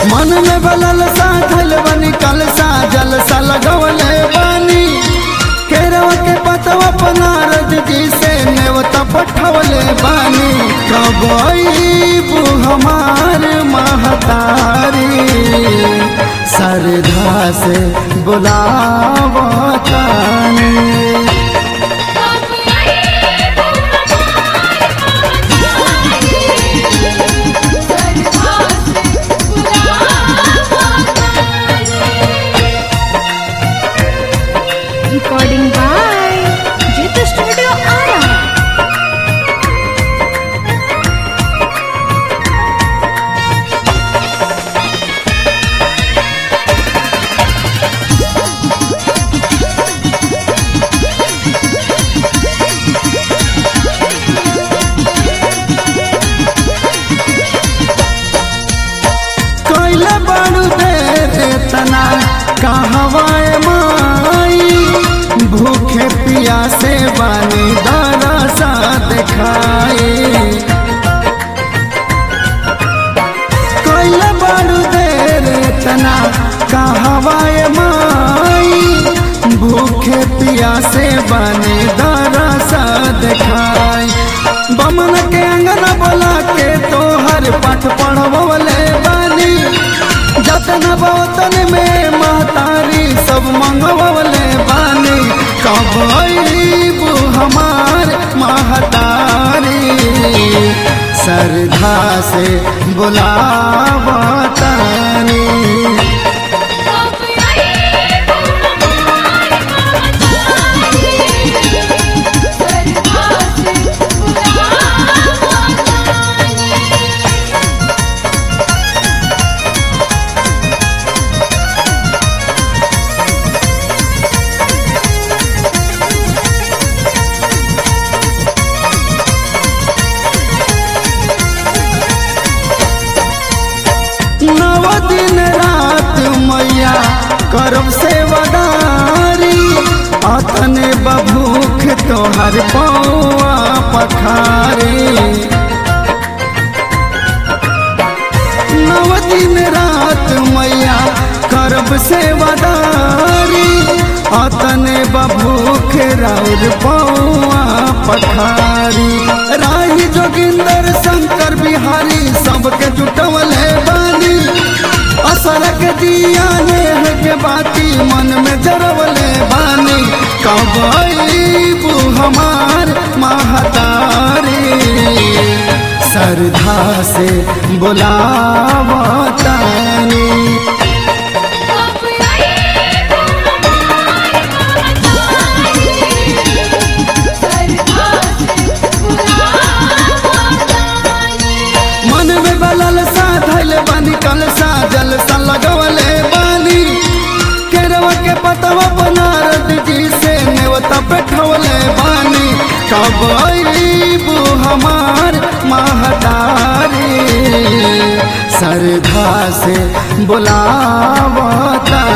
मन में बलल सा धल बनी कल सा जल सा लगवले बानी केरव के पतवा पनारद जी से नेवता पठवले बानी कबईबू हमार महतारी सरधा से बुलावतानी Recording by Jita Studio Ara. कैले बड़ू दे तना कहवाए माई भूखे पिया से बानी दरसा दिखाए कैले बड़ू दे तना कहवाए माई भूखे पिया से बानी दरसा दिखाए बमन के अंगना बोला के तोहर पाठ पढ़वले बानी जतन बौतन में महतारी सब मंगवले बानी कब अईबू हमार महतारी सरधा से बुलावतानी नव दिन रात मैया करब सेवदारी अतने बभूख तोहर पौआ पखारी नव दिन रात मैया करब सेवदारी अतने बभूख राउर पौआ पखारी राही जोगिंदर शंकर बिहारी सबके जुटवले बानी असरक दिया नेह के बाती मन में जरवले बानी कब अईबू हमार महतारी सरधा से बुलावतानी मन में बलल सा धैल बानी कल सा जल सा लगवले बानी केरवा के पतवा बनारद जी से नेवता बैठवले बानी कब अईबू हमार महतारी सरधा से बुलावतानी